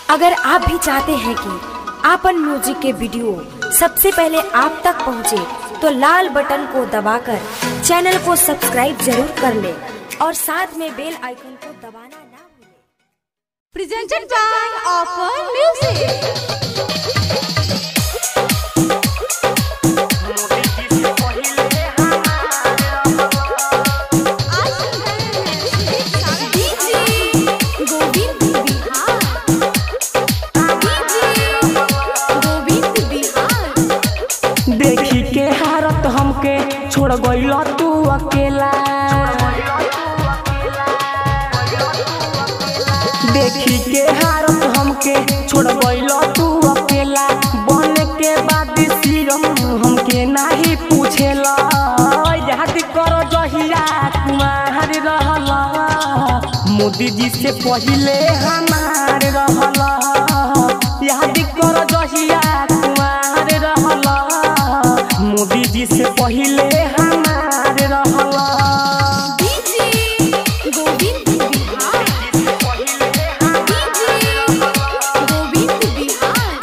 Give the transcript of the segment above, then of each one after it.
अगर आप भी चाहते हैं कि आपन म्यूजिक के वीडियो सबसे पहले आप तक पहुंचे, तो लाल बटन को दबाकर चैनल को सब्सक्राइब जरूर कर ले और साथ में बेल आइकन को दबाना ना भूलें। presented by Offer Music. आज सुन रहे हैं डीजे गोविंद बिहार डीजे गोविंद बिहार देखी के हारत हमके छोड़ गइल तू अकेला देखी के हारत हमके छोड़ गइल तू अकेला बन के बाद सिरम हमके नाही पूछेला याद कर जहिया कुमार रहला मोदी जी से पहिले हमार रहला याद कर जहिया कुमार रहला मोदी जी से पहिले हमार रहला डीजे गोविंद बिहार डीजे गोविंद बिहार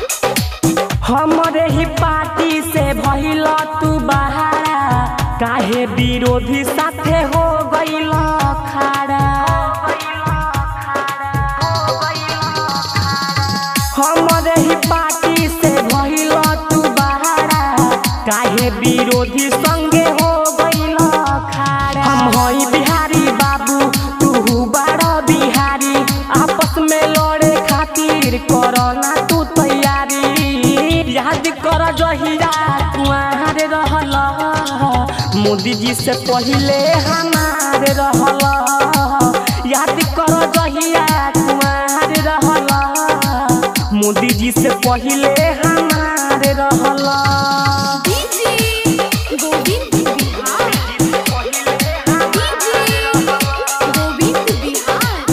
हमरे ही पार्टी से भइल तू बहारा काहे विरोधी साथे हो गइल खाड़ा हमरे ही पार्टी से भइल तू बहारा काहे विरोधी संगे हो गइल खाड़ा हम हई बिहारी बाबू तू बड़ा बिहारी आपस में लड़े खातिर करना तू तैयारी याद कर जहिया कुआर रहल मोदी जी से पहिले हमार रहल याद कर जहिया कुआर रहल मोदी जी से पहिले हमार रहल डीजे गोविंद बिहार डीजे गोविंद बिहार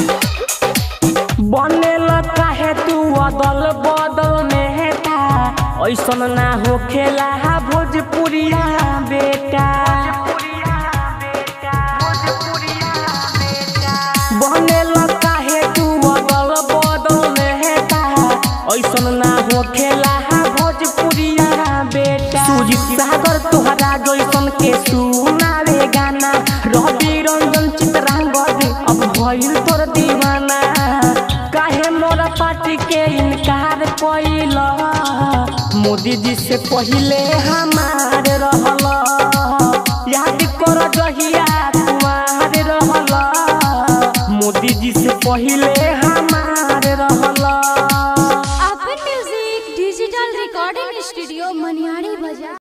बनेल काहे तू अदल बदल नेता ऐसन ना हो खेला भोजपुरिया बेटा बनेल काहे तू अदल बदल नेता ऐसन ना हो खेला भोजपुरिया बेटा सुजीत सागर तोहरा जैसन के सुनावे गाना रवि रंजन चित्रांगद अब भइल तोर दीवाना काहे मोरा पार्टी के इनकार कइल मोदी जी से पहिले हमार रहल याद कर जहिया कुमार रहल मोदी जी से पहिले हमार रहल अपन music digital recording studio Maniyari बाजार